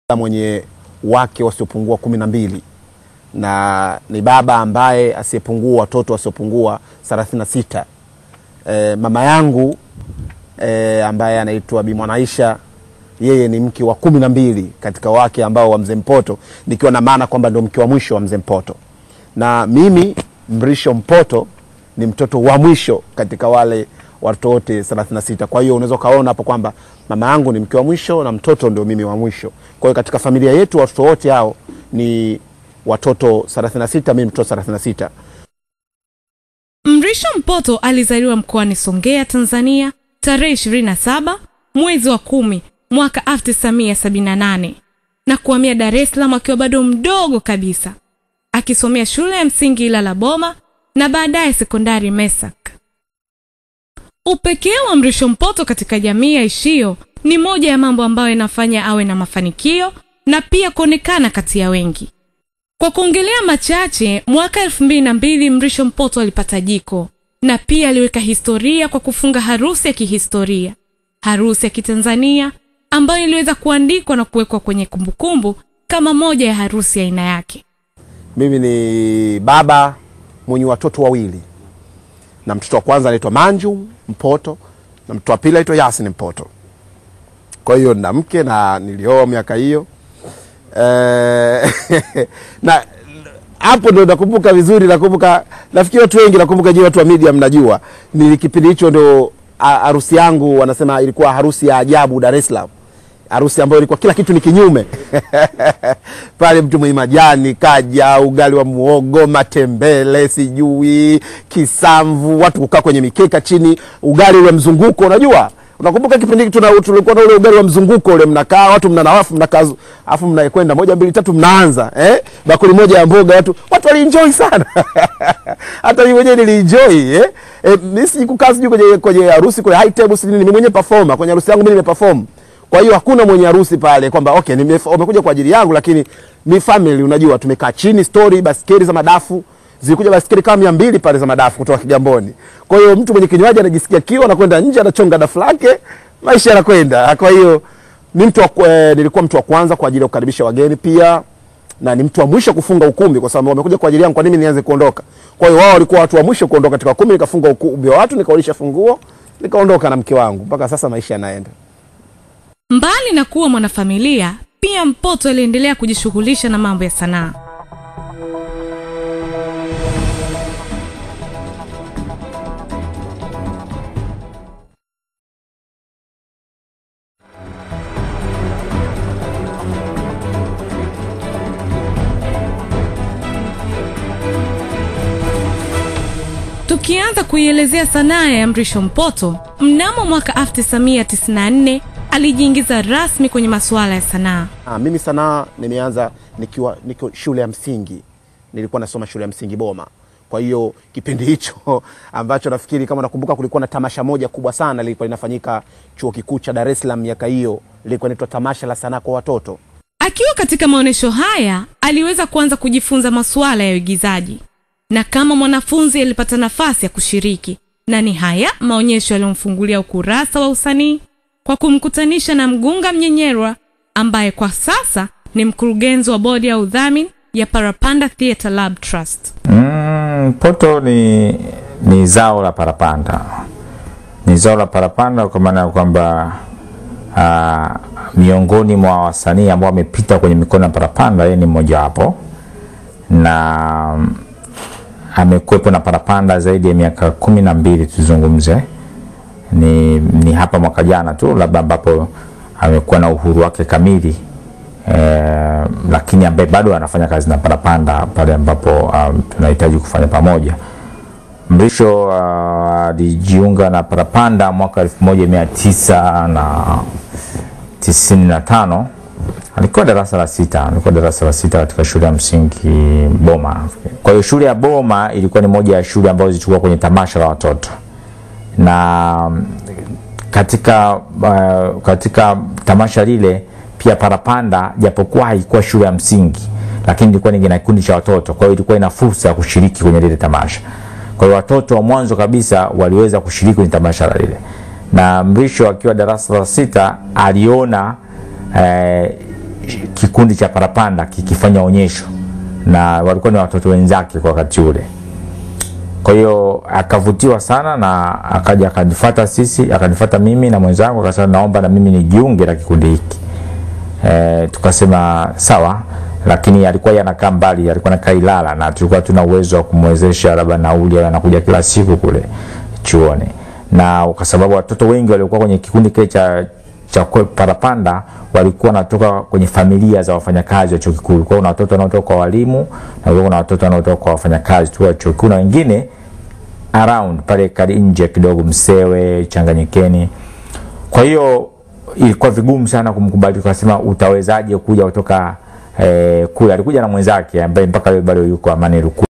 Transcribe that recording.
mwenye wake wasiopungua kumi na mbili na ni baba ambaye asiyepungua watoto wasiopungua thelathini na sita. E, mama yangu e, ambaye anaitwa Bi Mwanaisha yeye ni mke wa kumi na mbili katika wake ambao wa mzee Mpoto, nikiwa na maana kwamba ndo mke wa mwisho wa mzee Mpoto, na mimi Mrisho Mpoto ni mtoto wa mwisho katika wale watoto wote 36. Kwa hiyo unaweza ukaona hapo kwamba mama yangu ni mke wa mwisho na mtoto ndio mimi wa mwisho. Kwa hiyo katika familia yetu watoto wote hao ni watoto 36, mimi mtoto 36. Mrisho Mpoto alizaliwa mkoani Songea, Tanzania tarehe 27 mwezi wa kumi mwaka 1978 na kuhamia Dar es Salaam akiwa bado mdogo kabisa, akisomea shule ya msingi Ilala Boma na baadaye sekondari Mesak. Upekee wa Mrisho Mpoto katika jamii ya ishio ni moja ya mambo ambayo inafanya awe na mafanikio na pia kuonekana kati ya wengi. Kwa kuongelea machache, mwaka elfu mbili na mbili Mrisho Mpoto alipata jiko na pia aliweka historia kwa kufunga harusi ya kihistoria, harusi ya Kitanzania ambayo iliweza kuandikwa na kuwekwa kwenye kumbukumbu kama moja ya harusi ya aina yake. Mimi ni baba mwenye watoto wawili, na mtoto wa kwanza anaitwa Manju Mpoto na mtoto wa pili anaitwa Yasin Mpoto. Kwa hiyo na mke na nilioa miaka hiyo eh, na hapo ndo nakumbuka vizuri, nakumbuka nafikiri watu wengi nakumbuka, je, watu wa media mnajua, ni kipindi hicho ndo a- harusi yangu, wanasema ilikuwa harusi ya ajabu Dar es Salaam, harusi ambayo ilikuwa kila kitu ni kinyume pale, mtu mwenye majani kaja, ugali wa muogo, matembele, sijui kisamvu, watu kukaa kwenye mikeka chini, ugali ule mzunguko, unajua unakumbuka kipindi hiki tuna- tulikuwa na ule ugali wa mzunguko ule, mnakaa watu mnanawafu mnakaa, afu mnakwenda moja mbili tatu, mnaanza eh, bakuli moja ya mboga, watu watu walienjoy sana hata mimi mwenyewe nilienjoy eh, eh mimi sikukaa sijui kwenye kwenye harusi kwenye high table sijui, mimi mwenyewe performer kwenye harusi yangu mimi nimeperform. Kwa hiyo hakuna mwenye harusi pale kwamba okay, nime- wamekuja kwa ajili yangu, lakini mi family, unajua tumekaa chini, story, baskeli za madafu zilikuja baskeli kama mia mbili pale za madafu kutoka Kigamboni. Kwa hiyo mtu mwenye kinywaji anajisikia kiu, anakwenda nje, anachonga dafu lake, maisha yanakwenda. Kwa hiyo ni mtu wa, ku- eh, nilikuwa mtu wa kwanza kwa ajili ya kukaribisha wageni pia na ni mtu wa mwisho kufunga ukumbi kwa sababu wamekuja kwa ajili yangu, kwa nini nianze kuondoka? Kwa hiyo wao walikuwa watu wa mwisho kuondoka katika ukumbi, nikafunga ukumbi wa watu, nikaulisha funguo, nikaondoka na mke wangu. Mpaka sasa maisha yanaenda. Mbali na kuwa mwanafamilia, pia Mpoto aliendelea kujishughulisha na mambo ya sanaa. Tukianza kuielezea sanaa ya Mrisho Mpoto, mnamo mwaka 1994 alijiingiza rasmi kwenye masuala ya sanaa. Ah, mimi sanaa nimeanza nikiwa niko shule ya msingi, nilikuwa nasoma shule ya msingi Boma. Kwa hiyo kipindi hicho ambacho nafikiri kama nakumbuka, kulikuwa na tamasha moja kubwa sana lilikuwa linafanyika chuo kikuu cha Dar es Salaam miaka hiyo, lilikuwa inaitwa tamasha la sanaa kwa watoto. Akiwa katika maonyesho haya aliweza kuanza kujifunza masuala ya uigizaji, na kama mwanafunzi alipata nafasi ya kushiriki, na ni haya maonyesho yaliyomfungulia ukurasa wa usanii kwa kumkutanisha na Mgunga Mnyenyerwa ambaye kwa sasa ni mkurugenzi wa bodi ya udhamini ya Parapanda Theatre Lab Trust. Mm, poto ni, ni zao la parapanda, ni zao la parapanda kwa maana ya kwamba ah, miongoni mwa wasanii ambao wamepita kwenye mikono ya parapanda, yeye ni mmojawapo na mm, amekuwepo na parapanda zaidi ya miaka kumi na mbili tuzungumze ni, ni hapa mwaka jana tu labda ambapo amekuwa na uhuru wake kamili eh, lakini ambaye bado anafanya kazi na parapanda pale ambapo um, tunahitaji kufanya pamoja. Mrisho uh, alijiunga na parapanda mwaka elfu moja mia tisa na tisini na tano alikuwa darasa la sita, alikuwa darasa la sita katika shule ya msingi Boma. Kwa hiyo shule ya Boma ilikuwa ni moja ya shule ambazo zilichukua kwenye tamasha la watoto na katika, uh, katika tamasha lile pia parapanda japokuwa haikuwa shule ya msingi lakini ilikuwa ni na kikundi cha watoto kwa hiyo ilikuwa ina fursa ya kushiriki kwenye lile tamasha kwa hiyo watoto wa mwanzo kabisa waliweza kushiriki kwenye tamasha la lile na mrisho akiwa darasa la sita aliona eh, kikundi cha parapanda kikifanya onyesho na walikuwa ni watoto wenzake kwa wakati ule kwa hiyo akavutiwa sana na akaja akanifuata sisi akanifuata mimi na mwenzangu akasema naomba na mimi nijiunge na kikundi hiki e, tukasema sawa lakini alikuwa yanakaa mbali alikuwa nakaa Ilala na tulikuwa tuna uwezo wa kumwezesha labda nauli au anakuja kila siku kule chuoni na kwa sababu watoto wengi waliokuwa kwenye kikundi kile cha cha kwe- parapanda walikuwa wanatoka kwenye familia za wafanyakazi wa chuo kikuu. Kulikuwa kuna watoto wanaotoka kwa walimu na kulikuwa kuna watoto wanaotoka kwa wafanyakazi tu wa chuo kikuu na wengine around pale kali nje kidogo Msewe, Changanyikeni. Kwa hiyo ilikuwa vigumu sana kumkubali, tukasema utawezaje kuja kutoka eh, kule. Alikuja na mwenzake ambaye mpaka leo bado yuko Amani Luku